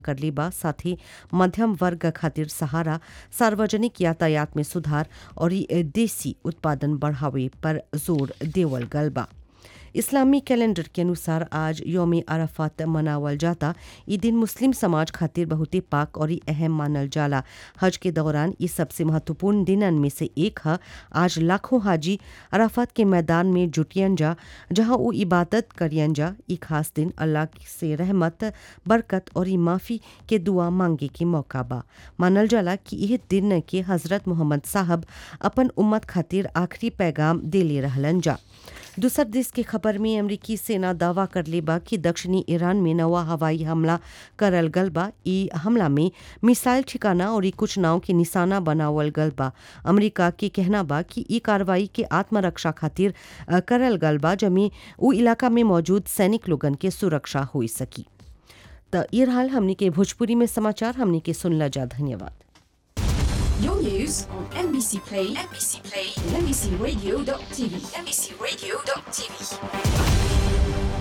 करले बा साथ ही मध्यम वर्ग खातिर सहारा सार्वजनिक यातायात में सुधार और ई देसी उत्पादन बढ़ावे पर जोर देवल गल बा इस्लामी कैलेंडर के अनुसार आज योम अराफात मनावल जाता ई दिन मुस्लिम समाज खातिर बहुते पाक और अहम मानल जाला हज के दौरान ई सबसे महत्वपूर्ण दिनन में से एक है आज लाखों हाजी अराफात के मैदान में जुटियन जा जहां वो इबादत करियन जा ई खास दिन अल्लाह से रहमत बरकत और ई माफ़ी के दुआ मांगे के मौका बा मानल जाला कि यह दिन के हजरत मोहम्मद साहब अपन उम्मत खातिर आखिरी पैगाम देले रहलन जा दूसर देश के खबर में अमरीकी सेना दावा कर ले बा कि दक्षिणी ईरान में नवा हवाई हमला करल गल बा ई हमला में मिसाइल ठिकाना और ई कुछ नाव के निशाना बनावल गल बा अमरीका के कहना बा कि ई कार्रवाई के आत्मरक्षा खातिर अ, करल गल बा जमे उ इलाका में मौजूद सैनिक लोगन के सुरक्षा हो सकी त ये हाल हमनी के भोजपुरी में समाचार हमनी के सुनला जा धन्यवाद Your news on NBC Play, NBC Play, and NBCRadio.tv, NBCRadio.tv.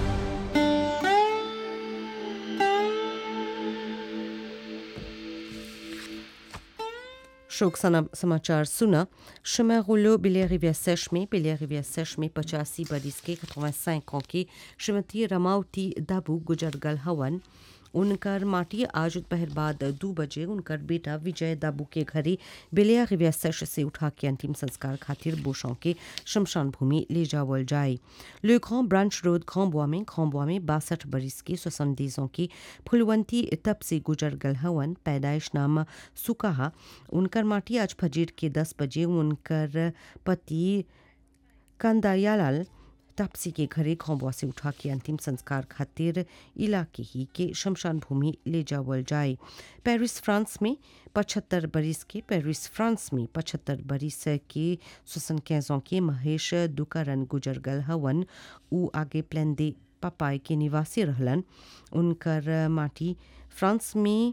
शोक सना- समाचार सुना chemin rouleau बेलिया रिविया सेश में बेलिया रिविया सेश में पचासी बरिस के 85 ans के श्रीमती रमावती दाबू गुजर गल हवन उनकर माटी आज दोपहर बाद दो बजे उनकर बेटा विजय दाबू के घरे बेलिया रिविया सेश से उठा के अंतिम संस्कार खातिर बोशों के शमशान भूमि ले जावल जाए ले grand ब्रांच रोड खम्बुआ में खम्बुआ में बासठ बरिस के सोसंदीजों की फुलवंती तब से गुजर गल हवन पैदाइश नाम सुकाहा उनकर माटी आज फजीर के दस बजे उनकर पति कंदायालाल तापसी के घरे खौबुआ से उठा के अंतिम संस्कार खातिर इलाके ही के शमशान भूमि ले जावल जाए पेरिस फ्रांस में पचहत्तर बरिस के पेरिस फ्रांस में पचहत्तर बरिस के सुसन कैजों के महेश दुकारन गुजर गल हवन उ आगे प्लेन दे पपाई के निवासी रहलन उनकर माटी फ्रांस में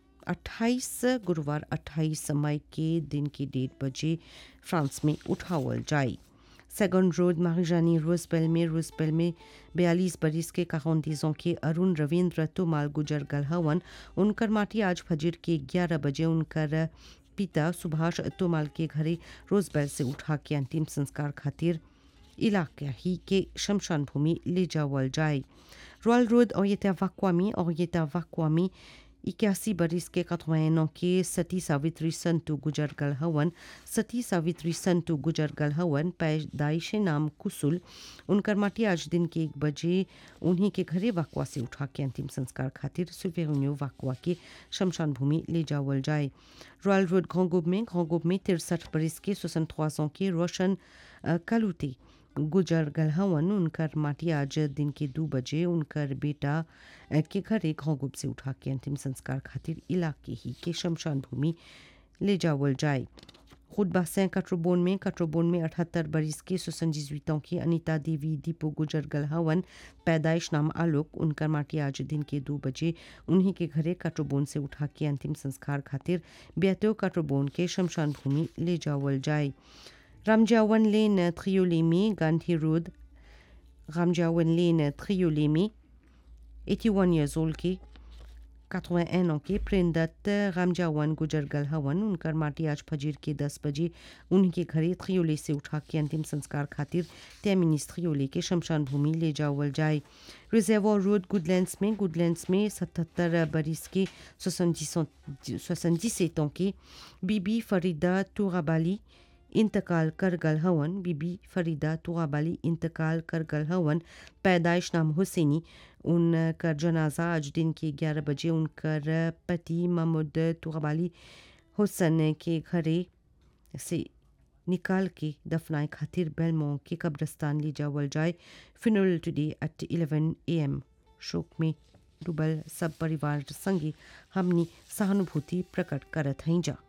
28 गुरुवार 28 मई के दिन की डेढ़ बजे फ्रांस में उठावल जाए सेगन रोड मारिजानी रोजबेल में रोजबेल में बयालीस बरिस के काउंतीजों के अरुण रविंद्र तुमाल गुजर गल हवन उनकर माटी आज फजर के 11 बजे उनकर पिता सुभाष तुमाल के घरे रोजबेल से उठा के अंतिम संस्कार खातिर इलाका ही के शमशान भूमि ले जावल जाए रॉयल रोड और ये वाक्वामी और ये वाक्वामी इक्यासी बरिस के कथवैनों के सती सावित्री संतु गुजर गल हवन सती सावित्री संतु गुजर गल हवन पैदाइश नाम कुसुल उनकर माटी आज दिन के एक बजे उन्हीं के घरे वाकवा से उठा के अंतिम संस्कार खातिर सुवेन्यू वाकवा के शमशान भूमि ले जावल जाए रॉयल रोड घोंगुब में घोंगुब में तिरसठ बरिस के सुसन ख्वासों के रोशन अ, कलुते गुजर गल हवन उनकर माटी आज दिन के दो बजे उनकर बेटा अ, के घरे घोंगुब से उठा के अंतिम संस्कार खातिर इलाके ही के शमशान भूमि ले जावल जाए खुद बासें कट्रोबोन में कट्रोबोन में अठहत्तर बरिस के सुसंजीवितों की अनिता देवी दीपो गुजर गल हवन पैदाइश नाम आलोक उनकर माटी आज दिन के दो बजे उन्हीं के घरे कट्रोबोन से उठा के अंतिम संस्कार खातिर बेतो कट्रोबोन के शमशान भूमि ले जावल जाए रामजावन लेन थ्रियोलेमी गांधी रोड रामजावन लेन थ्रियोलेमी 81 years old के 81 ans के प्रेमदत्त रामजावन गुजर गल हवन उनकर माटी आज फजीर के 10 बजे उनके घरे थ्रियोले से उठा के अंतिम संस्कार खातिर तैमिनिस थ्रियोले के शमशान भूमि ले जावल जाए रिजर्वो रोड गुडलैंड्स में गुडलैंड्स में 77 बरिस के 77 ans के बीबी फरीदा तुराबाली इंतकाल कर गल हवन बीबी फरीदा तुआबाली इंतकाल कर गल हवन पैदाइश नाम हुसैनी उनकर जनाजा आज दिन के 11 बजे उनकर पति महमूद तुआबाली हुसन के घरे से निकाल के दफनाए खातिर बेलमो के कब्रस्तान ले जावल जाए फिनल टुडे एट 11 एम शोक में डूबल सब परिवार संगे हमनी सहानुभूति प्रकट करत हई जा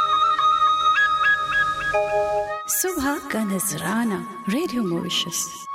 सुबह का नजराना रेडियो मॉरिशस